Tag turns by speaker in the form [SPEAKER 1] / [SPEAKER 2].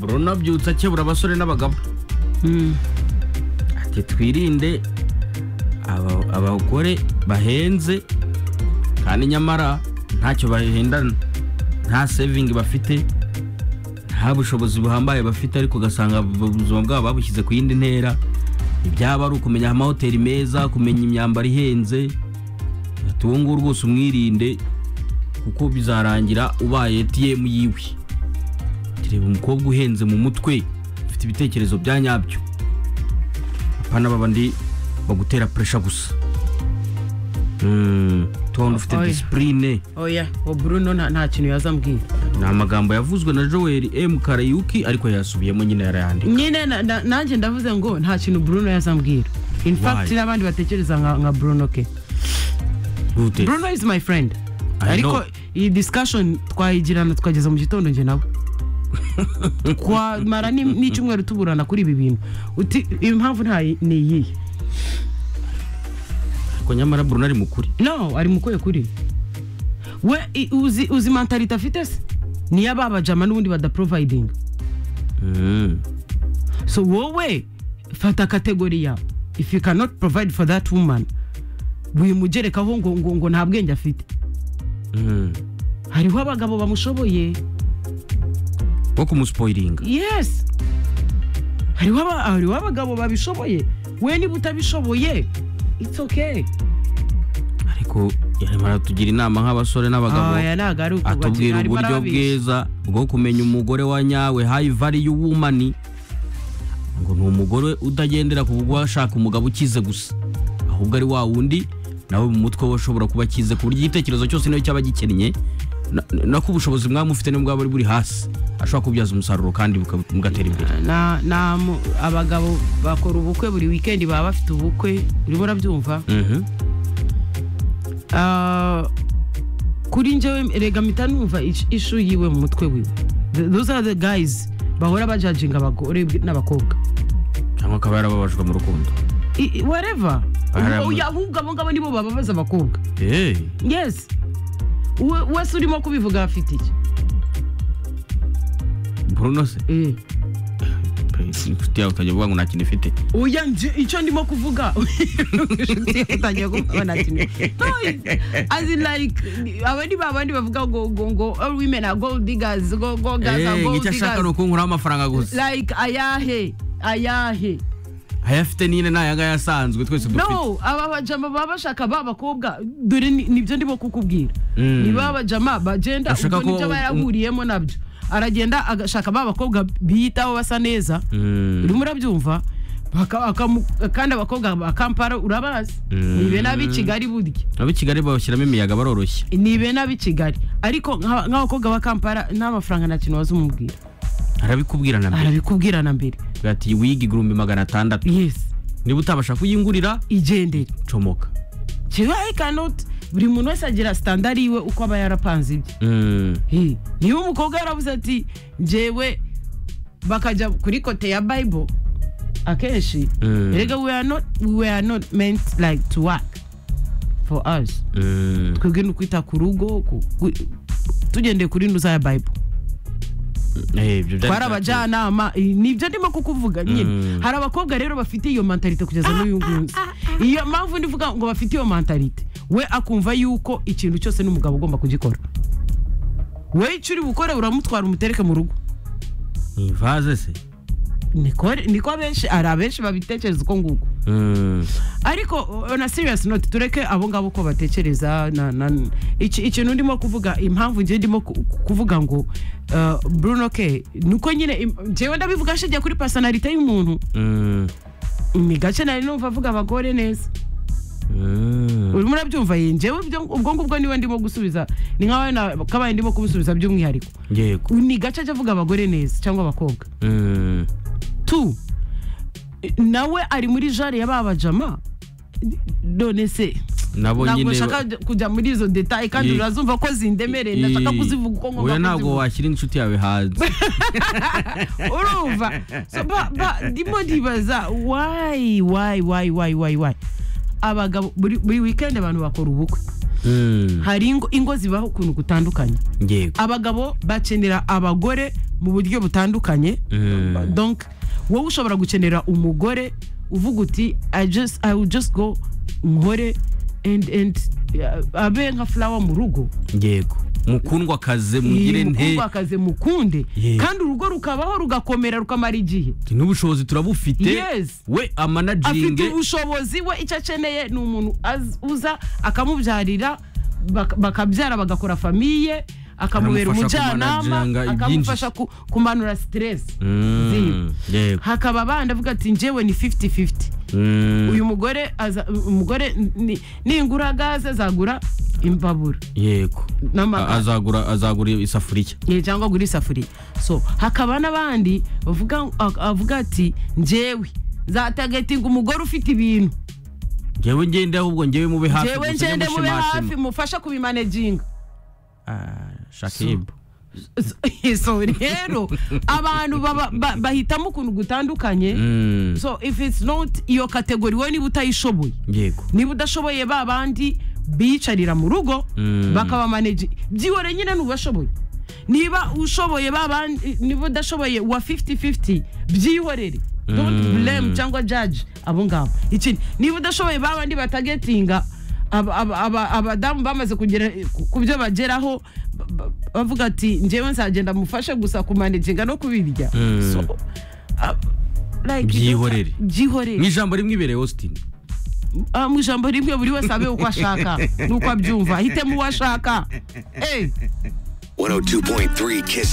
[SPEAKER 1] runabyutse akebura abasore n'abagabo ati twirinde aba- abagore bahenze kandi nyamara ntacyo bahindana nta sevingi bafite nta bushobozi buhambaye bafite ariko ugasanga ubuzima bwabo babushyize ku yindi ntera ibyaba ari ukumenya amahoteli meza kumenya imyambaro ihenze ati uwo nguwo rwose umwirinde kuko bizarangira ubaye etiyemu yiwe reba umukobwa uhenze mu mutwe ufite ibitekerezo bya nyabyo apana babandi bagutera puresha gusa Mm, tubona ufite
[SPEAKER 2] Oya.
[SPEAKER 1] disipurine
[SPEAKER 2] oya o bruno nta nta kintu yazambwiye
[SPEAKER 1] ni amagambo yavuzwe na joel m karayuki ariko yasubiyemo nyine yarayandika
[SPEAKER 2] nyine na- na- nanjye ndavuze ngo nta kintu bruno yazambwira in fact
[SPEAKER 1] Why?
[SPEAKER 2] n'abandi batekereza nka nka bruno ke
[SPEAKER 1] Gute?
[SPEAKER 2] bruno is my friend
[SPEAKER 1] I know.
[SPEAKER 2] ariko iyi discussion twayigirana tukageza mu gitondo njye nawe twamara ni- n'icyumweru tuburana kuri ibi bintu uti impamvu nta ni iyihe
[SPEAKER 1] ariko nyamara bruno ari mukuri
[SPEAKER 2] no ari mukuye kuri we i- uzi uzi mentalite afite se niyo ababajama n'ubundi badaprovidinga
[SPEAKER 1] Mm.
[SPEAKER 2] so wowe fata kategoriya if you cannot provide for that woman wimugerekaho ngo, ngo, ngo nta bwenge afite
[SPEAKER 1] Mm.
[SPEAKER 2] hariho abagabo bamushoboye
[SPEAKER 1] wo kumusipoyiringa
[SPEAKER 2] yes hariho aba- hariho abagabo babishoboye we niba utabishoboye it's okay
[SPEAKER 1] ariko yarimo aratugira inama nk'abasore n'abagabo
[SPEAKER 2] aya ntabwo ari
[SPEAKER 1] atubwira uburyo bwiza bwo kumenya umugore wa nyawe hayi valiyu wumani ngo ni umugore utagendera ku bwo ashaka umugabo ukize gusa ahubwo ari wa wundi nawe mu mutwe we ushobora kuba akize ku buryo igitekerezo cyose niyo cyaba gikennye na- nako ubushobozi mwamufite nibwo bwaba buri hasi ashobora kubyaza umusaruro kandi buka- bugatera imbere
[SPEAKER 2] na, na, mu- abagabo bakora ubukwe buri weekend baba bafite ubukwe urimo urabyumva
[SPEAKER 1] Mhm.
[SPEAKER 2] Ah, kuri njyewe rega mpita numva ish- ishu yiwe mu mutwe wiwe Th- those are the guys bahora bajajinga abagore n'abakobwa
[SPEAKER 1] cyangwa akaba yarababajwe mu rukundo
[SPEAKER 2] I- i- whatever
[SPEAKER 1] Hari ama-
[SPEAKER 2] Ubu- uya- ahubwo abo ngabo nibo bababaza abakobwa
[SPEAKER 1] Eh,
[SPEAKER 2] yes We- wese urimo kubivuga afite iki
[SPEAKER 1] bruno se
[SPEAKER 2] Eh.
[SPEAKER 1] pe, inshuti yawe ukajya uvuga ngo nta kintu ifite
[SPEAKER 2] oya njye- icyo ndimo kuvuga inshuti yawe itangiye kuvuga nta kintu No, it- as in like aba ni ba bandi bavuga ngo ngo ngo all women are gold diggers go go guys are
[SPEAKER 1] Eh,
[SPEAKER 2] gold
[SPEAKER 1] nk'icyo
[SPEAKER 2] diggers
[SPEAKER 1] ashaka ni ukunkuraho amafaranga gusa
[SPEAKER 2] like ayahe ayahe
[SPEAKER 1] ayafite nyine ni ayangaya asanzwe twese dufite
[SPEAKER 2] no aba bajama baba bashaka ba bakobwa dore ni- nibyo ndimo kukubwira
[SPEAKER 1] Mm.
[SPEAKER 2] ni ba bajama bagenda
[SPEAKER 1] Bashaka
[SPEAKER 2] ubwo
[SPEAKER 1] ko-
[SPEAKER 2] nibyo aba yarahuriyemo nabyo aragenda agashaka ba bakobwa biyitaho basa neza
[SPEAKER 1] Mm.
[SPEAKER 2] urimo urabyumva baka- akamu- kandi abakobwa ba kampala urabazi
[SPEAKER 1] Mm.
[SPEAKER 2] nibe n'ab'i kigali burya
[SPEAKER 1] abo i kigali babashyiramo imiyaga baroroshye
[SPEAKER 2] nibe n'ab'i kigali ariko nk'a- nk'abakobwa ba kampala nta mafaranga nta kintu wazumubwira
[SPEAKER 1] arabikubwira na mbere
[SPEAKER 2] arabikubwira na mbere
[SPEAKER 1] ati wigi igihumbi magana atandatu
[SPEAKER 2] yesi
[SPEAKER 1] niba utabasha kuyingurira
[SPEAKER 2] igendere
[SPEAKER 1] comoka
[SPEAKER 2] kibaye kanoti buri muntu wese agira sitandari yiwe uko aba yarapanze ibye
[SPEAKER 1] Mm.
[SPEAKER 2] Hey, niba umukobwa yaravuze ati njyewe bakajya kuri kote ya bible akenshi
[SPEAKER 1] Mm.
[SPEAKER 2] rega we are not, we are not meant like to work for us
[SPEAKER 1] Mm.
[SPEAKER 2] twebwe ni ukwita ku rugo ku- ku- tugendeye kuri nuza ya bible
[SPEAKER 1] Eh, ibyo byari
[SPEAKER 2] twari
[SPEAKER 1] byateye-
[SPEAKER 2] abajyanama eh, nibyo ndimo kukuvuga nyine
[SPEAKER 1] Mm.
[SPEAKER 2] hari abakobwa rero bafite iyo mentalite kugeza n'uyu nguyu iyo mpamvu ndivuga ngo bafite iyo mentalite we akumva yuko ikintu cyose n'umugabo ugomba kugikora we icyo uri bukore uramutwara umutereke mu rugo
[SPEAKER 1] ni ivaze se
[SPEAKER 2] Nikore- niko abenshi hari abenshi babitekereza uko nguko
[SPEAKER 1] Mm.
[SPEAKER 2] ariko on a serious note tureke abo ngabo ko batekereza na- na- iki- ikintu ndimo kuvuga impamvu ngiye ndimo ku- kuvuga ngo uh, bruno ke nuko nyine im- njyewe ndabivuga nshingiye kuri personalite y'umuntu
[SPEAKER 1] Mm.
[SPEAKER 2] ni gake nari numva avuga abagore neza
[SPEAKER 1] Mm.
[SPEAKER 2] urimo urabyumva ye njyewe ibyo- ubwo ngubwo niwe ndimo gusubiza ni nkawe na- kabaye ndimo kubisubiza by'umwihariko
[SPEAKER 1] yego
[SPEAKER 2] ni gace ajya avuga abagore neza cyangwa abakobwa
[SPEAKER 1] Mm.
[SPEAKER 2] tu nawe ari muri jare y'ababajama none se
[SPEAKER 1] nabo
[SPEAKER 2] ntabwo
[SPEAKER 1] nyine
[SPEAKER 2] nshaka kujya muri izo detaye kandi
[SPEAKER 1] Ye-
[SPEAKER 2] urazumva ko zindemereye ndashaka
[SPEAKER 1] Eh,
[SPEAKER 2] kuzivuga uko ngomba
[SPEAKER 1] oya ntabwo
[SPEAKER 2] kuzivuga
[SPEAKER 1] washyira inshuti yawe hanze
[SPEAKER 2] urumva So, ba- ba- ndimo ndibaza wayi wayi wayi wayi wayi wayi abagabo buri buri wikendi abantu bakora ubukwe
[SPEAKER 1] Mm.
[SPEAKER 2] hari ingo ingo zibaho ukuntu gutandukanye
[SPEAKER 1] yego
[SPEAKER 2] abagabo bakenera abagore mu buryo butandukanye
[SPEAKER 1] Mm.
[SPEAKER 2] donc wowe ushobora gukenera umugore uvuga uti i just i will just go nkore and and uh, abe nka flower mu rugo
[SPEAKER 1] yego mukundwa akaze mugire nte
[SPEAKER 2] akaze mukunde
[SPEAKER 1] Yego.
[SPEAKER 2] kandi urugo rukabaho rugakomera rukamara igihe
[SPEAKER 1] n'ubushobozi turabufite
[SPEAKER 2] Yes.
[SPEAKER 1] we
[SPEAKER 2] afite
[SPEAKER 1] amanaginge
[SPEAKER 2] ubushobozi we icyo akeneye ni umuntu az- uza akamubyarira bak- bakabyara bagakora famiye akamubera
[SPEAKER 1] Akamufasha
[SPEAKER 2] umujyanama
[SPEAKER 1] kumanaginga
[SPEAKER 2] akamufasha ku- kumanura siteresi
[SPEAKER 1] Mm, yego
[SPEAKER 2] hakaba abandi avuga ati njyewe ni 50-50
[SPEAKER 1] Mm,
[SPEAKER 2] uyu mugore aza- umugore ni- ningura gaze azagura imbabura
[SPEAKER 1] yego
[SPEAKER 2] n'amakara
[SPEAKER 1] A- azagura azagura isafuriya
[SPEAKER 2] Eh, cyangwa agura isafuriya so hakaba n'abandi bavuga ak- avuga ati njyewe zatagatinga umugore ufite ibintu
[SPEAKER 1] ngewe ngende ahubwo ngewe mube hafi
[SPEAKER 2] njyewe
[SPEAKER 1] gusa
[SPEAKER 2] ngende mube
[SPEAKER 1] nyamushimashema.
[SPEAKER 2] hafi mufashe kubimaneginga
[SPEAKER 1] Ah, Shakib
[SPEAKER 2] So- so rero abantu baba- ba- bahitamo ukuntu gutandukanye
[SPEAKER 1] Mm,
[SPEAKER 2] so if it's not iyo kategori wowe niba utayishoboye
[SPEAKER 1] yego
[SPEAKER 2] niba udashoboye ba bandi biyicarira mu rugo
[SPEAKER 1] Mm.
[SPEAKER 2] bakabamanage byihore nyine ntubashoboye niba ushoboye ba bandi niba udashoboye wa 50-50 byihorere don't
[SPEAKER 1] Mm.
[SPEAKER 2] blame cyangwa judge abo ngabo ikindi niba udashoboye ba bandi batagetinga aba- aba- aba- abadamu bamaze kugera ku- ku byo bageraho ba- ba- bavuga ati njyewe nzagenda mufashe gusa kumanaginga no kubirya
[SPEAKER 1] Mm.
[SPEAKER 2] So, ah, like,
[SPEAKER 1] Byihorere.
[SPEAKER 2] byihorere
[SPEAKER 1] mu ijambo rimwe ibereye Austin
[SPEAKER 2] Ah, mu ijambo rimwe buri wese abe uko ashaka n'uko abyumva ahitemo uwo ashaka Eh.
[SPEAKER 3] 102.3 Kiss